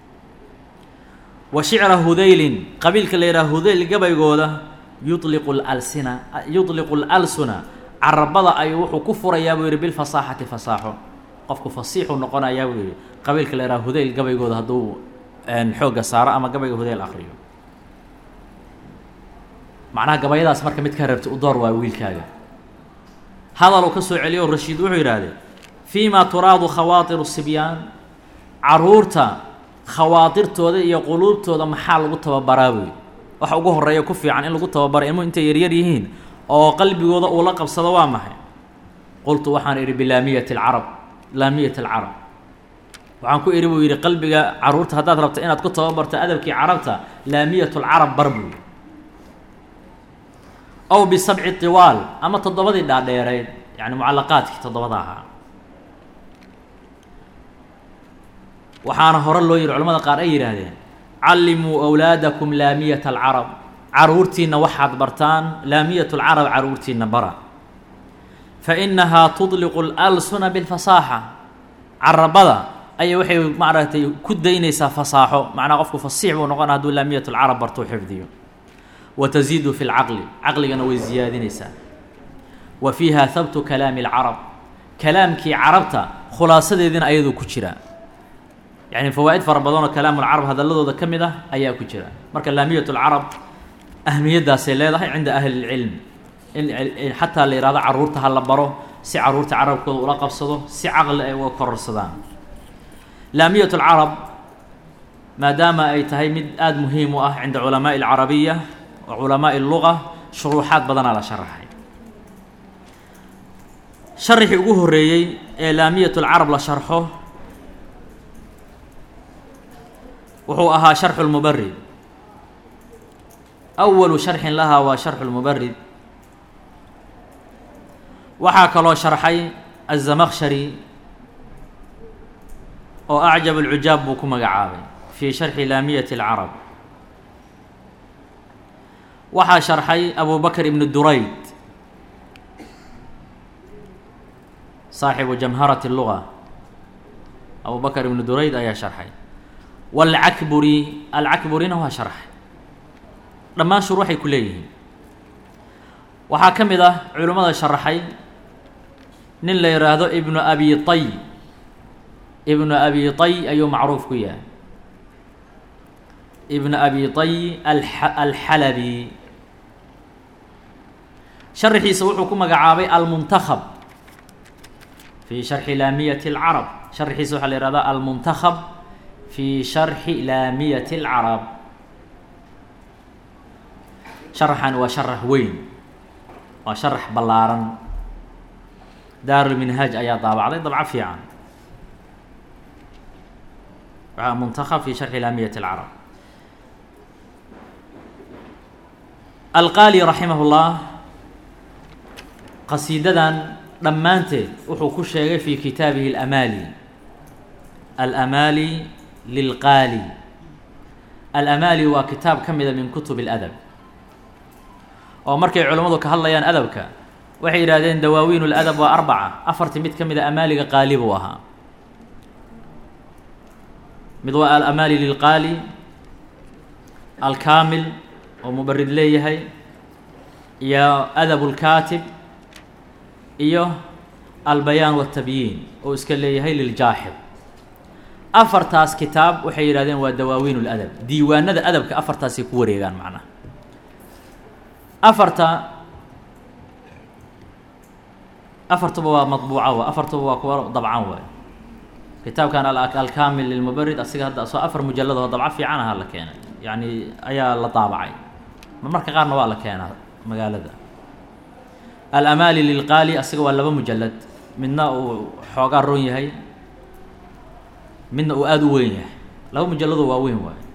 wa shicra hudaylin qabiilka la yidhaha hudayl gabaygooda yuliqu lalsina yudliqu lalsuna carabada ayuu wuxuu ku furayaa buu yidhi bilfasaaxati fasaaxo qofku fasiixuu noqonayaa buu yidhi qabiilka la yidhaha hudayl gabaygooda hadduu xoogga saaro ama gabayga hudayl akriyo macnaha gabayadaas marka mid ka rabta u door waa wiilkaaga hadal uu ka soo celiyo rashiid wuxuu yidhaahdee fii ma turaadu khawaatiru sibyaan caruurta khawaatirtooda iyo quluubtooda maxaa lagu tababaraa buy waxa ugu horeeya ku fiican in lagu tababara ilmuhu intay yaryar yihiin oo qalbigooda uu la qabsado waa maxay qultu waxaan idhi bilaamiyati alcarab laamiyati alcarab waxaan ku idhi buu yidhi qalbiga caruurta haddaad rabto inaad ku tababarto adabkii carabta laamiyat lcarab bar buy aw bisabci tiwaal ama toddobadii dhaadheereyd yani mucallaqaadkii toddobada ahaa waxaana hore loo yihi culamada qaar ay yidhaahdeen callimuu awlaadakum laamiyata alcarab caruurtiina waxaad bartaan laamiyat lcarab caruurtiina bara fa inahaa tudliqu lalsuna bilfasaaxa carabada ayay waxay maaragtay ku daynaysaa fasaaxo macnaa qofku fasiix buu noqona hadduu laamiyat lcarab bartuu xifdiyo wa taziidu fi lcaqli caqligana way ziyaadinaysaa wa fiiha habtu kalaami alcarab kalaamkii carabta khulaasadeediina ayaduu ku jiraa yani fawaa'id fara badan oo kalaamulcarab hadalladooda ka mid ah ayaa ku jira marka laamiyat lcarab ahmiyaddaasay leedahay cinda ahli lcilm in xataa la yihahdo caruurta ha la baro si caruurta carabkooda ula qabsado si caqli ay uga kororsadaan laamiyat lcarab maadaama ay tahay mid aada muhiim u ah cinda culamaai alcarabiya wa culamaai alluga shuruuxaad badanaa la sharaxay sharixii ugu horeeyey ee laamiyat lcarab la sharxo wuxuu ahaa sharxu lmubarid awalu sharxin lahaa waa sharxu lmubarid waxaa kaloo sharxay aلzamakshari oo acjab اlcujaab buu ku magacaabay fii sharxi laamiyati اlcarab waxaa sharxay abu bakr ibn durayd saaxibu jamharat اluga abu bakr ibn durayd ayaa sharxay wاlcakburi alcakburina waa sharxay dhammaan shuruuxay ku leeyihiin waxaa ka mid ah culimmada sharaxay nin la yidhaahdo ibnu abi tay ibnu abi tay ayuu macruuf ku yahay ibnu abi tay alxalabi sharaxiisa wuxuu ku magacaabay almuntakab fii sharxi laamiyati اlcarab sharaxiisa waxaa la yihahdaa almuntakab fii sharxi laamiyati اlcarab sharaxani waa sharax weyn waa sharax ballaaran daarulminhaaj ayaa daabacday dabco fiican waxaa muntakab fi sharxi laamiyati اlcarab alqaali raximah اllah qasiidadan dhammaanteed wuxuu ku sheegay fi kitaabihi alamaali alamaali lilqaali alamaali waa kitaab ka mida min kutub اladab oo markay culimmadu ka hadlayaan adabka waxay yidhahdeen dawaawiin اladab waa arbaca afartii mid ka mida amaaliga qaali buu ahaa mid waa alamaali lilqaali alkaamil oo mubarid leeyahay iyo adab اlkaatib iyo albayaan watabyiin oo iska leeyahay liljaaxid afartaas kitaab waxay yidhahdeen waa dawaawiin اladab diiwaanada adabka afartaasay ku wareegaan macnaha afarta afartuba waa maطbuuca wa afartuba waa kuwa dabcan waay kitaabkan alkamil lilmubarid asiga hadda soo afar mujalad oo dabco fiican aha la keenay yacni ayaa la daabacay marmarka qaarna waa la keenaa magaalada alamaali lilqaali asiga waa laba mujalad midna uu xoogaa ron yahay midna uu aada u weyn yahay laba mujalado waa weyn waay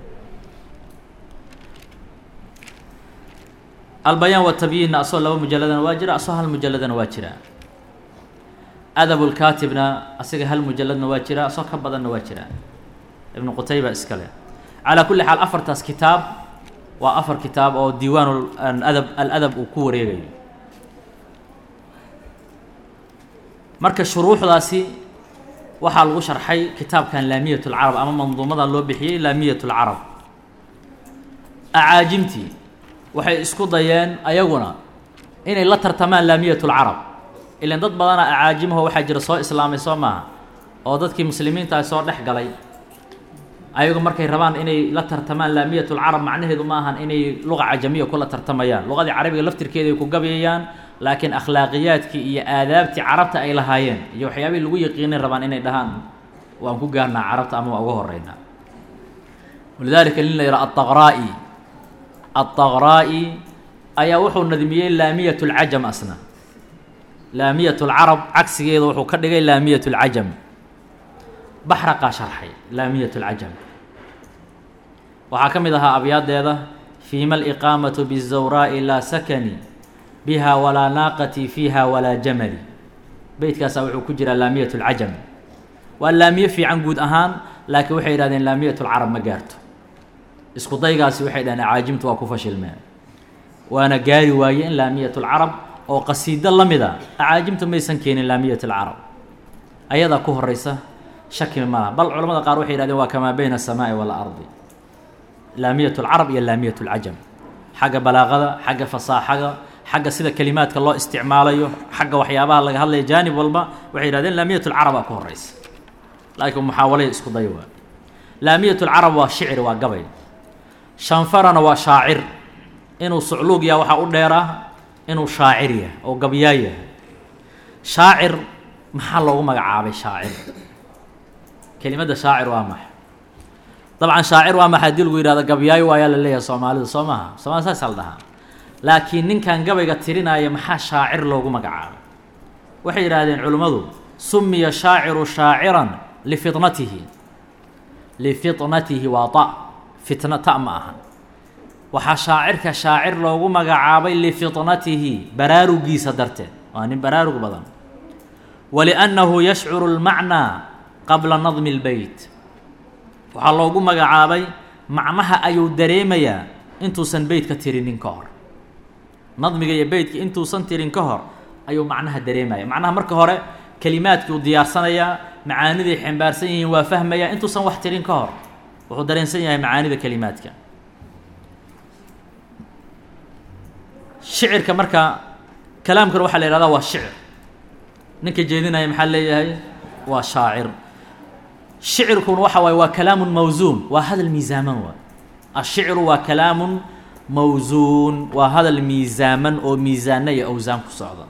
albayaan watabyiinna asoo laba mujaladana waa jira asoo hal mujaladana waa jira adab lkaatibna asiga hal mujaladna waa jira asoo ka badanna waa jira ibnu qutayba iskale calaa kulli xaal afartaas kitaab waa afar kitaab oo diiwaan adab aladab uu ku wareegayo marka shuruuxdaasi waxaa lagu sharxay kitaabkan laamiyat lcarab ama manduumadan loo bixiyey laamiyat lcarab acaajimtii waxay isku dayeen ayaguna inay la tartamaan laamiyat lcarab ilan dad badana acaajimaho waxaa jira soo islaamay soo maaha oo dadkii muslimiinta soo dhex galay ayagu markay rabaan inay la tartamaan laamiyat lcarab macnaheedu ma ahan inay luqa cajamiya kula tartamayaan luqadii carabiga laftirkeeda ay ku gabayayaan laakiin akhlaaqiyaadkii iyo aadaabtii carabta ay lahaayeen iyo waxyaabihii lagu yaqiinay rabaan inay dhahaan waan ku gaarnaa carabta ama waa uga horeynaa walidalika nin la yidhaha adaqraa-i adaqraa-i ayaa wuxuu nadmiyey laamiyat lcajam asna laamiyat lcarab cagsigeeda wuxuu ka dhigay laamiyat lcajam baxraqaa sharxay laamiyat lcajam waxaa ka mid ahaa abyaadeeda fiima aliqaamatu bizawraa'i laa sakani biha walaa naaqati fiiha walaa jamali beytkaasaa wuxuu ku jiraa laamiyat lcajam waa laamiye fiican guud ahaan laakiin waxay yidhahdeen laamiyat lcarab ma gaarto isku daygaasi waxay dhaheen acaajimtu waa ku fashilmeen waana gaari waaye in laamiyat lcarab oo qasiido la mida acaajimtu maysan keenin laamiyat alcarab ayadaa ku horeysa shaki malaha bal culamada qaar waxay yihahdeen waa kamaa bayna asamaai waalardi laamiyat lcarab iyo laamiyat lcajam xagga balaaqada xagga fasaaxada xagga sida kelimaadka loo isticmaalayo xagga waxyaabaha laga hadlaya jaanib walba waxay yihahdeen laamiyat lcarabaa ku horeysa laakiin muxaawalay isku day waa laamiyat lcarab waa shicri waa gabay shanfarana waa shaacir inuu sucluug yaha waxaa u dheeraa inuu shaacir yahay oo gabyaa yahay shaacir maxaa loogu magacaabay shaacir kelimadda shaacir waa maxa dabcan shaacir waa maxa hadii lagu yihahdo gabyaayo waayaa la leeyahay soomaalidu soo maaha soomali saasaa la dhahaa laakiin ninkan gabayga tirinaya maxaa shaacir loogu magacaabay waxay yidhaahdeen culimmadu sumiya shaaciru shaaciran lifitnatihi lifitnatihi waa ta fitna ta ma ahan waxaa shaacirka shaacir loogu magacaabay lifitnatihi baraarugiisa darteed waa nin baraarug badan waliannahu yashcuru lmacnaa qabla nadmi اlbeyt waxaa loogu magacaabay macnaha ayuu dareemayaa intuusan beytka tirinin ka hor nadmiga iyo beytka intuusan tirin ka hor ayuu macnaha dareemaya macnaha marka hore kelimaadkii uu diyaarsanayaa macaaniday xambaarsan yihiin waa fahmayaa intuusan wax tirin ka hor wuxuu dareensan yahay macaanida kelimaadka shicirka marka kalaamkana waxaa la yihahdaa waa shicir ninka jeedinaya maxaa leeyahay waa shaacir shicirkuna waxa waaye waa kalaamun mawsuun waa hadal miisaaman waay ashicru waa kalaamun mawsuun waa hadal miisaaman oo miisaana iyo awsaan ku socda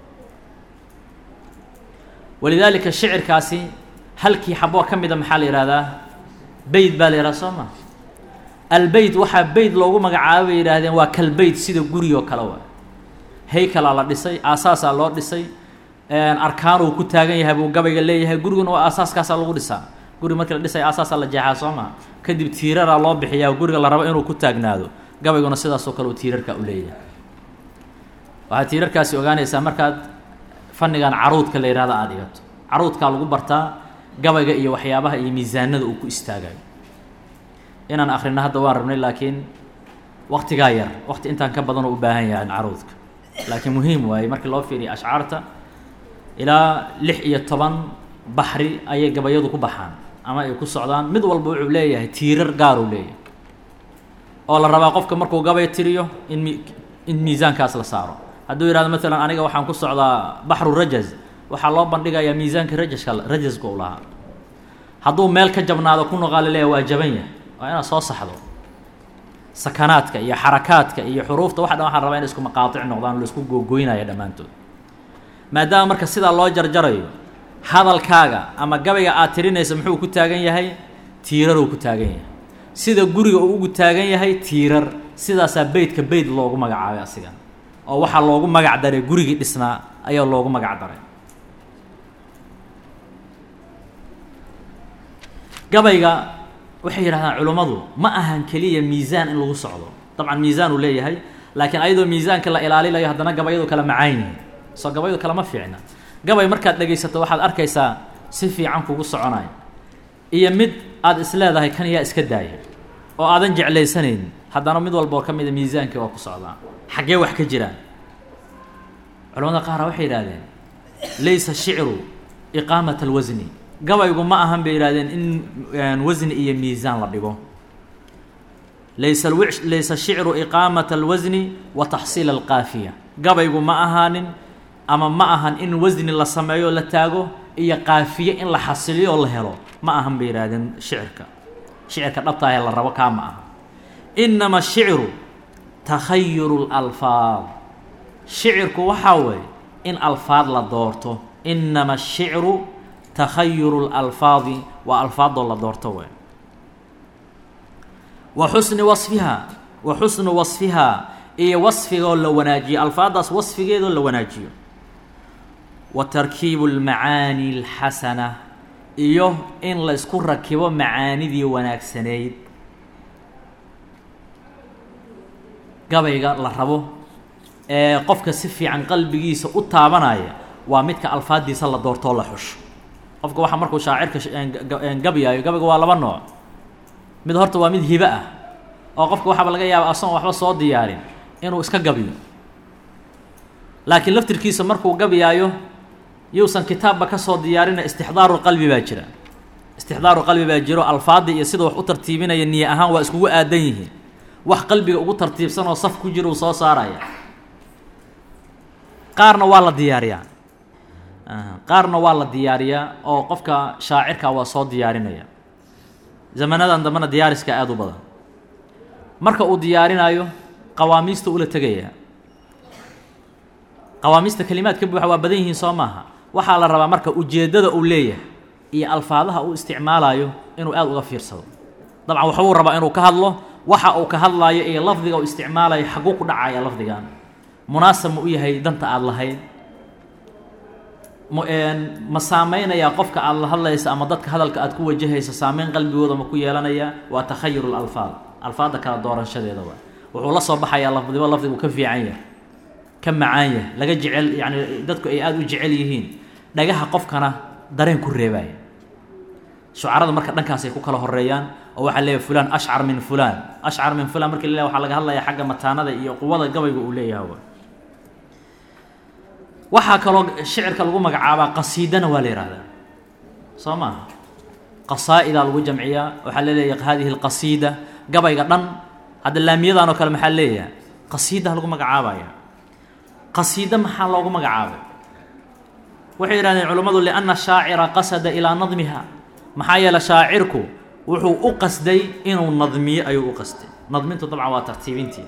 walidaalika shicirkaasi halkii xaboo ka mida maxaa la yihahdaa beyt baa la yihahda soo ma albeyt waxaa beyt loogu magacaaba bay yidhaahdeen waa kalbeyt sida guri oo kale waay haykalaa la dhisay aasaasaa loo dhisay arkaanuu ku taagan yahay buu gabayga leeyahay guriguna waa aasaaskaasaa lagu dhisaa guri markii la dhisay aasaasaa la jeexaa soo maa kadib tiiraraa loo bixiyaa guriga la rabo inuu ku taagnaado gabayguna sidaasoo kale uu tiirarka u leeyahay waxaad tiirarkaasi ogaanaysaa markaad fannigan caruudka la yihahda aada dhigato caruudkaa lagu bartaa gabayga iyo waxyaabaha iyo miisaanada uu ku istaagayo inaan akrino hadda waan rabnay laakiin waktigaa yar wakti intaan ka badanoo u baahan yahay caruudka laakiin muhiim waaye markii loo fiiriya ashcaarta ilaa lix iyo toban baxri ayay gabayadu ku baxaan ama ay ku socdaan mid walba wuxuu leeyahay tiirar gaaruu leeyahay oo la rabaa qofka markuu gabay tiriyo in mi in miisaankaas la saaro hadduu yihahdo maalan aniga waxaan ku socdaa baxru rajaz waxaa loo bandhigayaa miisaanka rajaska rajaska u lahaa hadduu meel ka jabnaado ku noqaa la leeyahay waa jaban yahay waa inaad soo saxdo sakanaadka iyo xarakaadka iyo xuruufta wax dhan waxaan rabaa inay isku maqaatic noqdaan la isku googoynaya dhammaantood maadaama marka sidaa loo jarjarayo hadalkaaga ama gabayga aad tirinaysa muxuu ku taagan yahay tiiraruu ku taagan yahay sida guriga uu ugu taagan yahay tiirar sidaasaa beytka beyt loogu magacaabay asiga oo waxaa loogu magac daray gurigii dhisnaa ayaa loogu magac daray gabayga waxay yidhahdaan culummadu ma ahan keliya miisaan in lagu socdo dabcan miisaan uu leeyahay laakiin ayadoo miisaanka la ilaalinayo haddana gabayadu kala macaan yihiin soo gabayadu kalama fiicna gabay markaad dhegaysato waxaad arkaysaa si fiican kugu soconaya iyo mid aada is leedahay kan yaa iska daaya oo aadan jeclaysanaynin haddana mid walba oo ka mida miisaankii waa ku socdaa xaggee wax ka jiraan culamada qaara waxay yidhahdeen laysa shicru iqaamat alwasni gabaygu ma ahan bay yidhahdeen in wasni iyo miisaan la dhigo laysa laysa shicru iqaamat alwasni wa taxsiil alqaafiya gabaygu ma ahaanin ama ma ahan in wasni la sameeyo la taago iyo qaafiye in la xasiliyo oo la helo ma ahan bay yidhahdeen shicirka shicirka dhabtaahee la rabo kaa ma aha inama shicru takhayuru lalfaad shicirku waxaa weeye in alfaad la doorto inama ashicru takhayuru lalfaadi waa alfaadoo la doorto wey wa xusni wasfihaa wa xusnu wasfihaa iyo wasfigoo la wanaajiyo alfaaddaas wasfigeedoo la wanaajiyo wa tarkiibu lmacaani alxasana iyo in la isku rakibo macaanidii wanaagsaneyd gabayga la rabo ee qofka si fiican qalbigiisa u taabanaya waa midka alfaaddiisa la doortoo la xusho qofka waxaa markuu shaacirka gabyaayo gabayga waa laba nooc mid horta waa mid hibe ah oo qofka waxaaba laga yaaba asagoon waxba soo diyaarin inuu iska gabyo laakiin laftirkiisa markuu gabyaayo yuusan kitaabba ka soo diyaarina istixdaaru qalbi baa jira istixdaaru qalbi baa jiro alfaadda iyo sida wax u tartiibinaya niye ahaan waa iskugu aadan yihiin wax qalbiga ugu tartiibsan oo saf ku jira uu soo saaraya qaarna waa la diyaariyaa qaarna waa la diyaariyaa oo qofka shaacirka waa soo diyaarinaya zamanadan dambena diyaariska aada u badan marka uu diyaarinayo qawaamiista ula tegaya qawaamiista kelimaad ka buuxa waa badan yihiin soo maaha waxaa la rabaa marka ujeeddada uu leeyahay iyo alfaadaha uu isticmaalayo inuu aada uga fiirsado dabcan waxbuu rabaa inuu ka hadlo waxa uu ka hadlaayo iyo lafdiga uu isticmaalayo xaguu ku dhacaya lafdigan munaasab ma u yahay danta aada lahayd ma saameynayaa qofka aada la hadlaysa ama dadka hadalka aad ku wajahaysa saameyn qalbigooda ma ku yeelanaya waa takhayur lalfaad alfaadda kala dooranshadeeda waa wuxuu la soo baxayaa lafdiba lafdigu ka fiican yahay ka macaan yahay laga jecel yani dadku ay aada u jecel yihiin dhagaha qofkana dareen ku reebaya shucarada marka dhankaasay ku kala horeeyaan oo waxaa leeyahay fulaan ashcar min fulaan ashcar min fulaan marki la waxaa laga hadlaya xagga mataanada iyo quwada gabayga uu leeyahay waxaa kaloo shicirka lagu magacaabaa qasiidana waa la yihahdaa soo maaha qasaa-idaa lagu jamciyaa waxaa laleeyahay hadihi alqasiida gabayga dhan hadda laamiyadan oo kale maxaa leeyahay qasiidaha lagu magacaabaya qasiida maxaa loogu magacaabay waxay yidhahdeen culummadu lianna shaacira qasada ilaa nadmiha maxaa yeele shaacirku wuxuu u qasday inuu nadmiyo ayuu u qasday nadmintu dabcan waa tartiibintii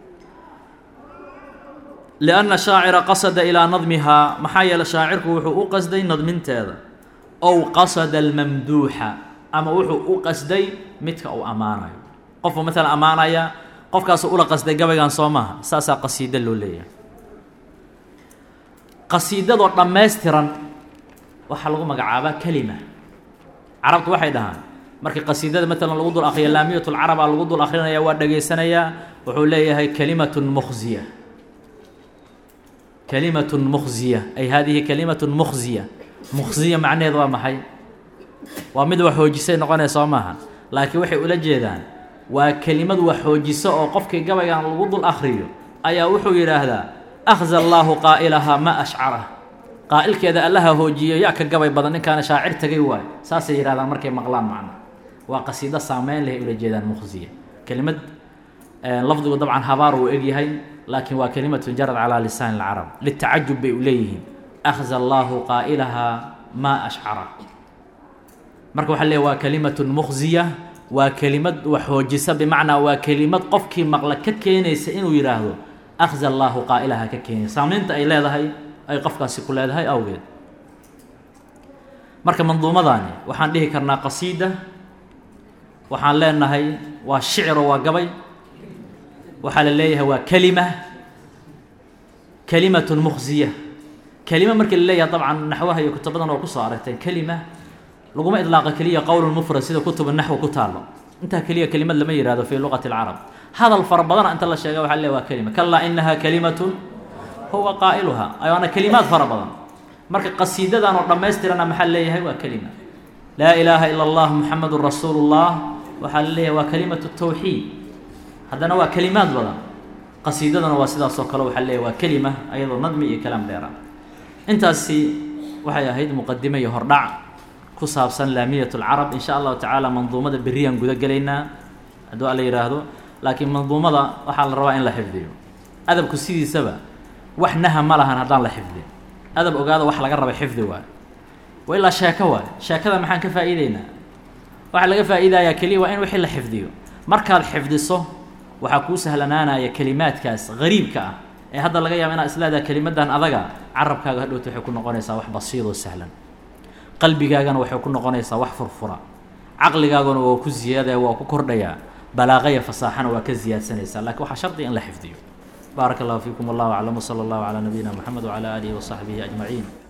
lianna shaacira qasada ilaa nadmihaa maxaa yeele shaacirku wuxuu u qasday nadminteeda ow qasada almamduuxa ama wuxuu u qasday midka uu ammaanayo qofuu maalan ammaanaya qofkaasuu ula qasday gabaygan soo maaha saasaa qasiida loo leeyahay qasiidadoo dhammaystiran waxaa lagu magacaabaa kelima carabtu waxay dhahaan markii qasiidada maalan lagu dul akriyo laamiyat lcarabaa lagu dul akrinaya waa dhegaysanayaa wuxuu leeyahay kalimatun mukhziya kalimatun mukhziya ay hadihi kalimatun mukhziya mukhziya macnaheed waa maxay waa mid wax xoojisay noqonaya soo maaha laakiin waxay ula jeedaan waa kelimad wax xoojiso oo qofkii gabaygan lagu dul akriyo ayaa wuxuu yidhaahdaa akhza allaahu qaa'ilahaa ma ashcara qaa'ilkeeda allaha hoojiyo yaa ka gabay badan ninkaana shaacir tagay waayo saasay yidhahdaan markay maqlaan macna waa qasiido saameyn leh ula jeedaan mukhziya kelimad lafdigu dabcan habaar uu egyahay laakiin waa kelimatun jarad calaa lisaani alcarab litacajub bay u leeyihiin akhza allaahu qaa'ilahaa maa ashcara marka waxaa leeyahy waa kelimatun mukhziya waa kelimad wax xoojisa bimacnaa waa kelimad qofkii maqla ka keenaysa inuu yidhaahdo akhza allaahu qaa'ilahaa ka keenaysa saamaynta ay leedahay ay qofkaasi ku leedahay awgeed marka manduumadaani waxaan dhihi karnaa qasiida waxaan leenahay waa shiciro waa gabay waxaa la leeyahay waa kelima kelimatun mukhsiya kelima markii la leeyahay dabcan naxwaha iyo kutubadan oo kusoo aragteen kelima laguma idlaaqa keliya qowlun mufrad sida kutuba naxwi ku taalo intaa keliya kelimad lama yihahdo fii luqati alcarab hadal fara badana inta la sheega waxa le waa kelima kalaa inaha kalimatun huwa qaa'iluha ayaana kelimaad fara badan marka qasiidadan oo dhammaystirana maxaa leeyahay waa kelima laa ilaaha ila allah muxamedun rasuulu llah waxaa la leeyahay waa kalimatu tawxiid haddana waa kelimaad badan qasiidadana waa sidaas oo kale waxaa leeyahay waa kelima ayadoo nadmi iyo kalaam dheera intaasi waxay ahayd muqadime iyo hordhac ku saabsan laamiyat lcarab in sha allahu tacaala manduumada beriyaan guda gelaynaa hadduu alla yidhaahdo laakiin manduumada waxaa la rabaa in la xifdiyo adabku sidiisaba wax naha ma lahan haddaan la xifdin adab ogaada wax laga raba xifdi waayo wa ilaa sheeko waayo sheekada maxaan ka faa'iideynaa waxaa laga faa'iidayaa keliya waa in wixii la xifdiyo markaad xifdiso waxaa kuu sahlanaanaya kelimaadkaas gariibka ah ee hadda laga yaaba inaad isleedaha kelimadan adaga carabkaaga hadhowta waxay ku noqonaysaa wax basiid oo sahlan qalbigaagana waxay ku noqonaysaa wax furfura caqligaaguna waa ku ziyaadaya waa ku kordhayaa balaaqaya fasaaxana waa ka ziyaadsanaysaa lakiin waxaa shardiga in la xifdiyo baaraka allahu fiikum wallahu aclam wsala allahu calaa nabiyina moxamed wcala aalihi wasaxbihi ajmaciin